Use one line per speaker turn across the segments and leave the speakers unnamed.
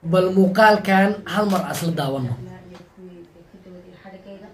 bal muuqaalkan hal mar asla daawano
iyo kuwii dekadooda iyo xadhigayda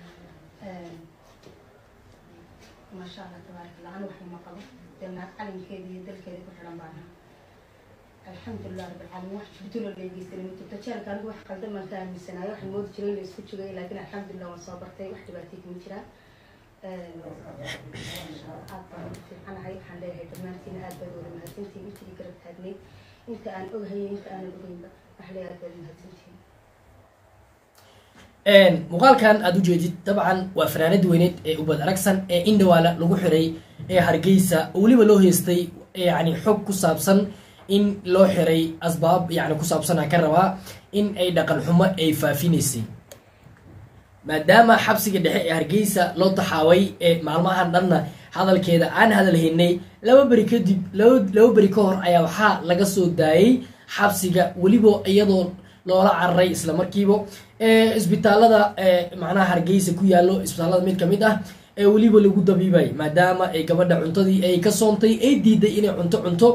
maasha allah tabaarak allah anu waxba ma qabo dee naag calinkeeda iyo dalkeeda ku xidhan baan ahaa alxamdulilah rabbilcaalamiin wax jibduloo leegeysanay mutugta jeelka anigu wax qaldan baan ka aaminsanaayo waxaan moodi jiray in la isku jogay laakiin alxamdulilah waan soo bartay wax dhibaatay kuma jiraan aad baan ugu fiicanahay waxaan leeyahay dhammaantiin aad baad wada mahadsantihiin intii garab taagnayd inta aan ogahayay inta aanan ogeynba wax leeyahay aad baad mahadsantihiin
muuqaalkan aada ujeedid dabcan waa fanaanada weyneed ee ubad aragsan ee indhawaala lagu xiray ee hargeysa oo weliba loo heystay yani xog ku saabsan in loo xiray asbaab yani ku saabsan aan ka rabaa in ay dhaqan xumo ay faafinaysay maadaama xabsiga dhexe ee hargeysa loo taxaaway ee maalmahan dhanna hadalkeeda aan hadalhaynay laba beri kadib laba beri ka hor ayaa waxaa laga soo daayay xabsiga weliba iyadoo loola cararay isla markiiba isbitaalada macnaha hargeysa ku yaallo isbitaalada mid kamid ah ee weliba lagu dabiibay maadaama ay gabadha cuntadii ay ka soontay ay diiday inay cunto cunto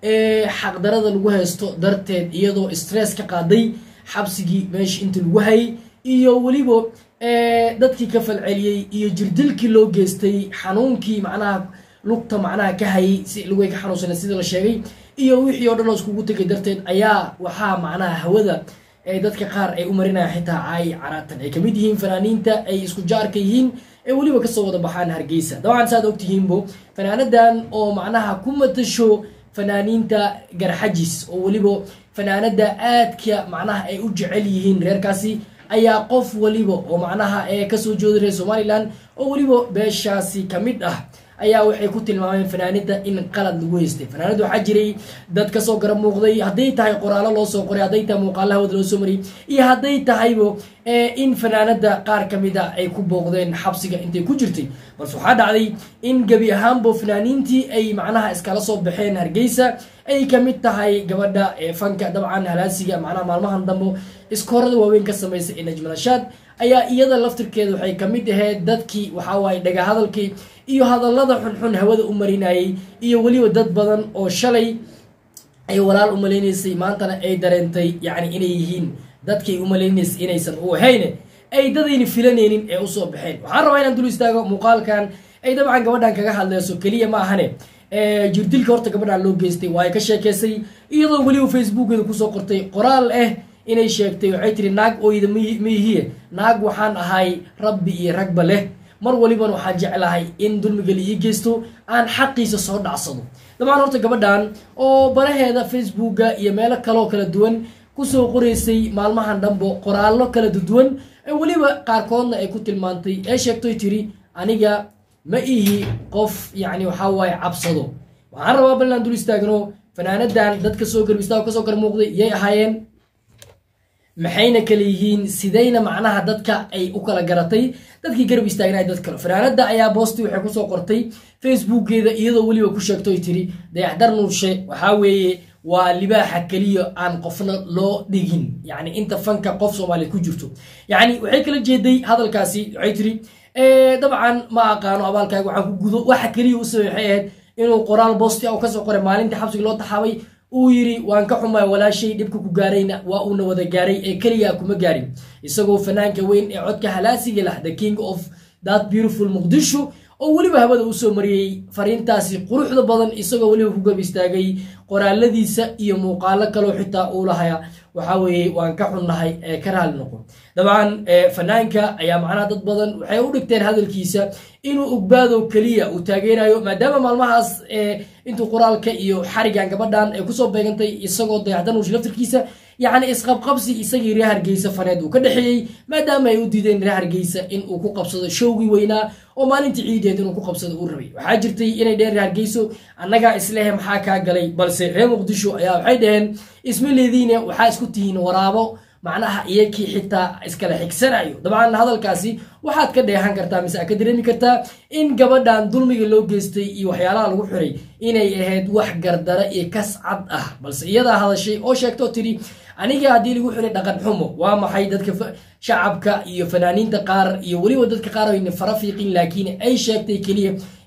xaqdarada lagu haysto darteed iyadoo stress ka qaaday xabsigii meesha inta lagu hayay iyo weliba dadkii ka falceliyey iyo jirdilkii loo geystay xanuunkii macnaha lugta macnaha ka hayay si lugay ka xanuunsana sida la sheegay iyo wixii oo dhan oo iskugu tegay darteed ayaa waxaa macnaha hawada dadka qaar ay u marinayaan xitaa caay caraatan ay kamid yihiin fanaaniinta ay isku jaarka yihiin ee weliba kasoo wada baxaan hargeysa dabcan saad ogtihiinbo fanaanadan oo macnaha ku matasho fanaaniinta garxajis oo weliba fanaanada aadka macnaha ay u jecel yihiin reerkaasi ayaa qof waliba oo macnaha ee kasoo jeeda reer somalilan oo weliba beeshaasi kamid ah ayaa waxay ku tilmaameen fanaanida in qalad lagu haystay fanaanida waxaa jiray dad kasoo garab muuqday hadday tahay qoraallo loo soo qoray hadday tahay muuqaala hawada loo soo mariyay iyo hadday tahaybo in fanaanada qaar kamid a ay ku booqdeen xabsiga intay ku jirtay balse waxaa dhacday in gebi ahaanbo fanaaniintii ay macnaha iskala soo baxeen hargeysa ay kamid tahay gabadha fanka dabcan halaasiga macnaha maalmahan dambe iskoorada waaweyn ka samaysa ee najmalashaad ayaa iyada laftirkeeda waxay kamid ahayd dadkii waxawaaye dhaga hadalkii iyo hadallada xunxun hawada u marinayay iyo weliba dad badan oo shalay ay walaal u malaynaysay maantana ay dareentay yacni inay yihiin dadkay u malaynaysay inaysan u ahayne ay dadayna filanaynin ee usoo baxeen waxaan rabaa inaan dul istaago muuqaalkan ay dabcan gabadhan kaga hadleyso keliya ma ahane jirdilka horta gabadhan loo geystay waa ay ka sheekeysay iyadoo weliba facebookeeda kusoo qortay qoraal ah inay sheegtay waxay tiri naag oyda miihiye naag waxaan ahay rabbi iyo ragba leh mar waliban waxaan jeclahay in dulmiga la ii geysto aan xaqiisa soo dhacsado dabcan horta gabadhan oo baraheeda facebooka iyo meelo kaloo kala duwan kusoo qoraysay maalmahan dhanbo qoraallo kala duwan weliba qaarkoodna ay ku tilmaantay ee sheegtoy tiri aniga ma ihi qof yacni waxaa waaye cabsado waxaan rabaa bal inaan dul istaagno fanaanadan dadka soo garb istaag kasoo gar muuqday yay ahaayeen maxayna kala yihiin sidayna macnaha dadka ay u kala garatay dadkii garab istaagna dad kale fanaanada ayaa boosti waxay kusoo qortay facebookeeda iyadoo weliba ku sheegto ay tiri dayaxdar nuurshe waxaa weeye waa libaaxa keliya aan qofna loo dhigin yacni inta fanka qof soomaaliya ku jirto yacni waxay kala jeeday hadalkaasi waxay tiri dabcan ma aqaano abaalkaaga waxaan ku gudo waxa keliya u sabay waxay ahayd inuu qoraal boosti a kasoo qoray maalintii xabsiga loo taxaabay uu yidhi waan ka xumay walaashay dhibka ku gaarayna waa uuna wada gaaray ee keliya kuma gaarin isagoo fanaanka weyn ee codka halaasiga lah the king of that beautiful muqdisho oo weliba hawada usoo mariyey fariintaasi quruxda badan isagoo weliba ku gab istaagay qoraaladiisa iyo muuqaalo kaloo xitaa uu lahaya waxaa weeye waan ka xunnahay ee ka raali noqon dabcan fanaanka ayaa macnaha dad badan waxay u dhigteen hadalkiisa inuu ogbaado keliya uu taageerayo maadaama maalmahaas intuu qoraalka iyo xarigan gabadhan ay kusoo beegantay isagoo dayaxdanuush laftirkiisa yacni isqabqabsi isagii reer hargeysa faneed uu ka dhexeeyey maadaama ay u diideen reer hargeysa in uu ku qabsado showgii weynaa oo maalintii ciideed inuu ku qabsado uu rabay waxaa jirtay inay dheen reer hargeyso annagaa islehe maxaa kaa galay balse reer muqdisho ayaa waxay dhaheen isma leediine waxaa isku tihiin waraabo macnaha iyakii xitaa iskala xigsanayo dabcan hadalkaasi waxaad ka dheehan kartaa mise aad ka dareemi kartaa in gabadhan dulmiga loo geystay iyo waxyaalaha lagu xiray inay ahayd wax gardara iyo kas cad ah balse iyadaa hadashay oo sheegtoo tidhi aniga haddii lagu xiray dhaqan xumo waa maxay dadka shacabka iyo fanaaniinta qaar iyo weliba dadka qaar ayna fara fiiqin laakiin ay sheegtay keliya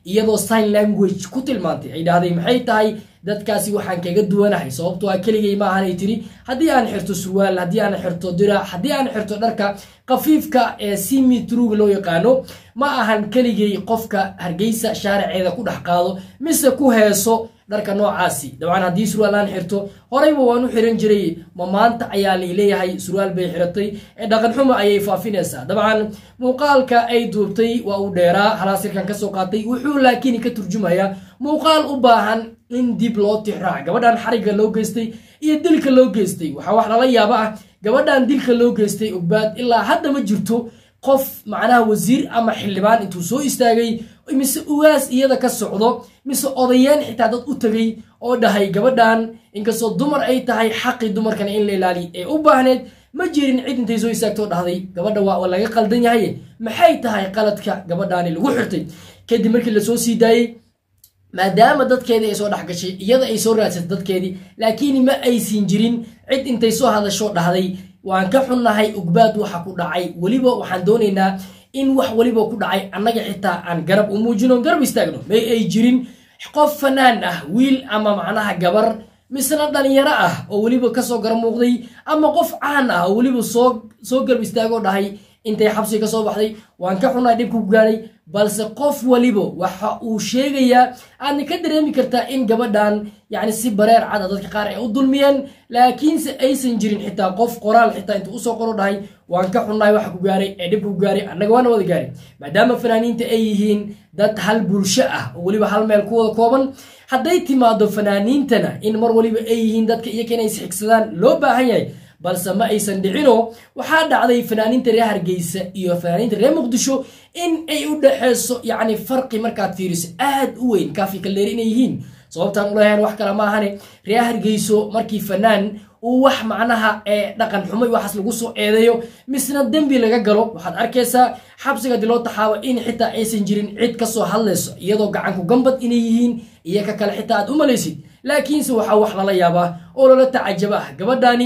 iyadoo sign language ku tilmaantay ay dhahday maxay tahay dadkaasi waxaan kaga duwanahay sababtoo ah keligay ma ahanay tiri haddii aan xirto surwaal haddii aan xirto dirac haddii aan xirto dharka khafiifka ee simitruga loo yaqaano ma ahan keligay qofka hargeysa shaariceeda ku dhex qaado mise ku heeso dharka noocaasi dabcan haddii surwaal aan xirto horeyba waan u xiran jiray ma maanta ayaa laleeyahay surwaal bay xiratay ee dhaqan xumo ayay faafinaysaa dabcan muuqaalka ay duubtay waa uu dheeraa halaasirkan kasoo qaatay wuxuu laakiin ka turjumayaa muuqaal u baahan in dib loo tixraac gabadhan xarigga loo geystay iyo dilka loo geystay waxaa wax lala yaabo ah gabadhan dilka loo geystay ogbaad ilaa hadda ma jirto qof macnaha wasiir ama xildhibaan intuu soo istaagay mise ugaas iyada ka socdo mise odayeen xitaa dad u tegay oo dhahay gabadhan inkastoo dumar ay tahay xaqii dumarkana in la ilaaliya ee u baahneed ma jirin cid intay soo istaagtoo dhahday gabadha waa laga qaldan yahay maxay tahay qaladka gabadhaani lagu xirtay kadib markii lasoo sii daayey maadaama dadkeedii ay soo dhex gashay iyada ay soo raadsatay dadkeedii laakiin ma aysin jirin cid intay soo hadasho dhahday waan ka xunnahay ugbaad waxa ku dhacay weliba waxaan doonaynaa in wax weliba ku dhacay annaga xitaa aan garab u muujino garab istaagno may ay jirin qof fanaan ah wiil ama macnaha gabar misna dhalinyaro ah oo weliba kasoo gar muuqday ama qof caan ah oo weliba soo soo garab istaagoo dhahay intay xabsiga kasoo baxday waan ka xunnahay dhibka ku gaaray balse qof waliba waxa uu sheegayaa aadna ka dareemi kartaa in gabadhan yani si bareer cada dadka qaar ay u dulmiyeen laakiinse aysan jirin xitaa qof qoraal xitaa intuu usoo qoro dhahay waan ka xunnahay waxa ku gaaray ee dhibka ku gaaray annaga waana wada gaaray maadaama fanaaniinta ay yihiin dad hal bulsho ah oo weliba hal meel ku wada kooban hadday timaado fanaaniintana in mar waliba ay yihiin dadka iyaka inay isxigsadaan loo baahan yahay balse ma aysan dhicino waxaa dhacday fanaaniinta reer hargeysa iyo fanaaniinta reer muqdisho in ay u dhexeyso yacni farqi markaad fiiriso aad u weyn kaafi kaldeer inay yihiin sababtaan ulahayn wax kale maahane reer hargeyso markii fanaan uu wax macnaha ee dhaqan xumo iyo waxaas lagu soo eedeeyo misna dembi laga galo waxaad arkaysaa xabsiga dii loo taxaabo in xitaa aysan jirin cid kasoo hadlayso iyadoo gacanku gambad inay yihiin iyo ka kale xitaa aad u malaysid laakiinse waxaa wax lala yaabaa oo lala tacajaba ah gabadhani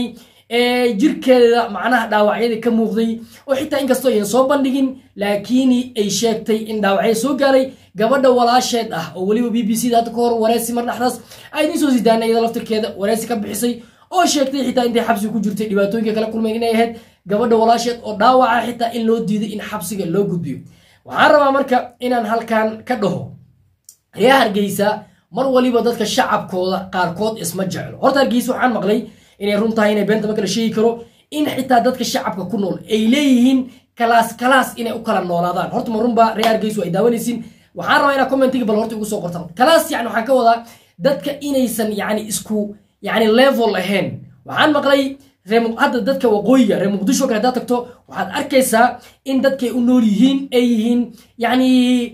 jirkeeda macnaha dhaawacyada ka muuqday oo xitaa inkastoo ayan soo bandhigin laakiin ay sheegtay in dhaawacya soo gaaray gabadha walaasheed ah oo weliba b b c da hadda ka hor wareysi mar dhexdaas ay idin soo sidaana iyada laftirkeeda wareysi ka bixisay oo sheegtay xitaa intay xabsiga ku jirtay dhibaatooyinka kala kulmeen inay ahayd gabadha walaasheed oo dhaawaca xitaa in loo diiday in xabsiga loo gudbiyo waxaan rabaa marka inaan halkan ka dhaho reer hargeysa mar waliba dadka shacabkooda qaarkood isma jeclo horta hargeysa waxaan maqlay inay run tahay inay beenta ma kala sheegi karo in xitaa dadka shacabka ku nool ay leeyihiin kalaas kalaas inay u kala noolaadaan horta ma runba reer hargeysa ay daawanaysiin waxaan rabaa inaa commentiga bal horta igu soo qortaan kalaas yani waxaan ka wadaa dadka inaysan yani isku yani level ahayn waxaan maqlay hadda dadka waqooyiga reer muqdisho kale haddaad tagto waxaad arkaysaa in dadkay u nool yihiin ay yihiin yani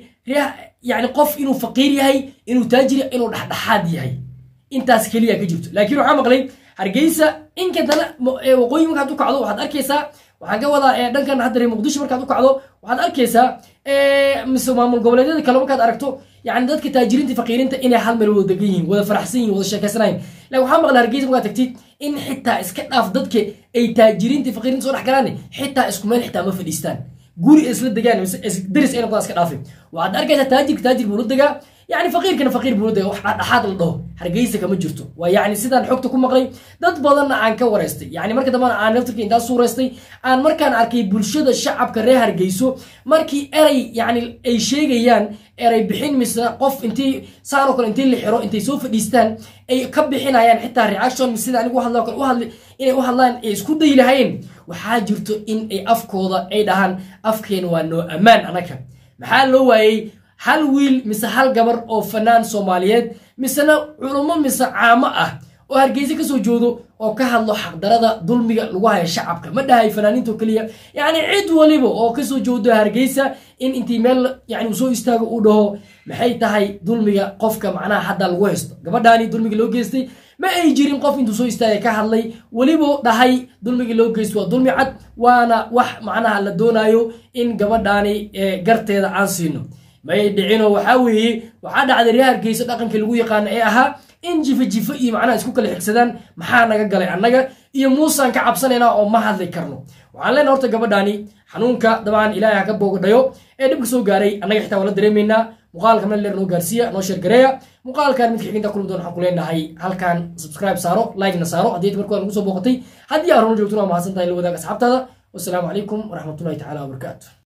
yani qof inuu faqiir yahay inuu taajir yahay inuu dhexdhexaad yahay intaas keliya ka jirto laakiin waxaan maqlay hargeysa inkadana waqooyi markaad u kacdo waxaad arkaysaa waxaan ka wadaa dhankan hadda reer muqdisho markaad u kacdo waxaad arkaysaa mise maamul goboleedyada kale markaad aragto yani dadka taajiriinta faqiirinta inay hal meel wada degan yihiin wada faraxsan yihin wada sheekaysanayin lakin waxaa maqla hargeysa markaad tagtid in xitaa iska dhaaf dadka ay taajiriinta faqiirinta soo dhex galaan xitaa isku meel xitaa ma fadhiistaan guri isla degaan daris ay noqdaan iska dhaafin waxaad arkaysaa taajirka taajir buu la degaa يعني فقير فقير بوده wax dhaxaad la dhaho hargeysa kama jirto waa yani sidaan xogta ku maqlay dad badanna aan ka wareystay yani marka dambana aan naftirka intaa suureystay aan markaan arkay bulshada shacabka reer hargeyso markii eray yani ay sheegayaan eray bixin misna qof intii saanoo kale intii la xiro intay soo fadhiistaan ay ka bixinayaan xitaa reaction sida anigu hadla kale u hadli inay u hadlaan ay isku dayi lahayn waxaa jirto in ay afkooda ay dhahaan afkeena waa noo ammaan anaka maxaa loo waayey hal wiil mise hal gabar oo fanaan soomaaliyeed misena culummo mise caamo ah oo hargeysa kasoo joodo oo ka hadlo xaqdarada dulmiga lagu haya shacabka ma dhahay fanaaniinto keliya yacni cid waliba oo kasoo joodo hargeysa in intii meel yani uu soo istaago uu dhaho maxay tahay dulmiga qofka macnaha hadda lagu haysto gabadhaani dulmiga loo geystay ma ay jirin qof intuu soo istaagay ka hadlay weliba dhahay dulmigii loo geysto waa dulmi cad waana wax macnaha la doonayo in gabadhaani garteeda aan siino may dhicino waxaa weeye waxaa dhacday reer hargeysa dhaqankii lagu yaqaano ee ahaa in jifa jifa iyo macnaha isku kala xigsadaan maxaa naga galay annaga iyo muusaan ka cabsanaynaa oo ma hadli karno waxaan leenaha horta gabadhaani xanuunka dabcan ilaahay ha ka boogadhayo ee dhibka soo gaaray annaga xitaa waa la dareemaynaa muuqaalka meel dheer noo gaarsiiya noo sheergareeya muuqaalkan midka xiginta kulmi doon waxaan ku leenahay halkan subscribe saaro like-na saaro haddii markooda nagu soo booqatay haddii aad horna joogtuna waa mahadsan tahay la wadaag asxaabtaada wasalaamu calaykum waraxmatullahi tacaala wabarakaatu